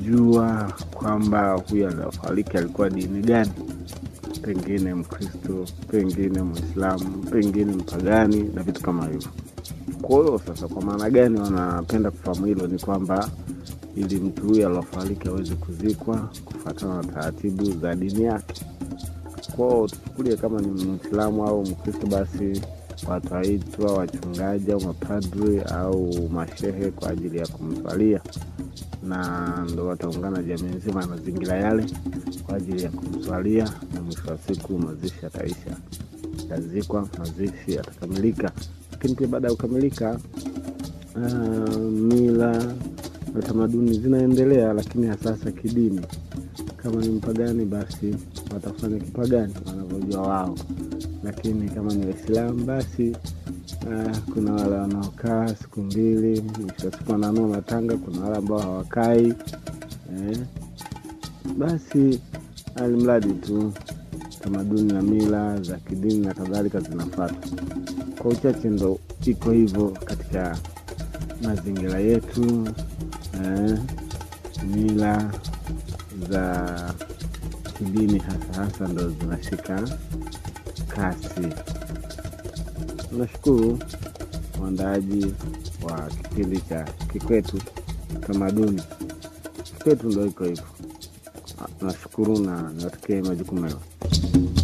kujua kwamba huyu aliofariki alikuwa dini gani, pengine Mkristo, pengine Mwislamu, pengine mpagani na vitu kama hivyo. Kwa hiyo sasa, kwa maana gani wanapenda kufahamu hilo? Ni kwamba ili mtu huyu aliofariki aweze kuzikwa kufuatana na taratibu za dini yake. Kwao tuchukulie kama ni Mwislamu au Mkristo, basi wataitwa wachungaji au mapadri au mashehe kwa ajili ya kumswalia, na ndo wataungana jamii nzima ya mazingira yale kwa ajili ya kumswalia, na mwisho wa siku mazishi yataisha, yatazikwa, mazishi yatakamilika. Lakini pia baada ya kukamilika, uh, mila na tamaduni zinaendelea, lakini hasasa kidini. Kama ni mpagani, basi watafanya kipagani wanavyojua wao, lakini kama ni Waislamu basi uh, kuna wale wanaokaa siku mbili, mwisho wa siku wananua matanga. Kuna wale ambao hawakai eh. Basi alimradi tu tamaduni na mila za kidini na kadhalika zinafuata. Kwa uchache ndo iko hivyo katika mazingira yetu eh, mila za kidini hasa hasa ndo zinashika kasi. Nashukuru mwandaaji wa kipindi cha Kikwetu Tamaduni. Kikwetu ndo iko hivyo. Nashukuru na niwatakie majukumu mema.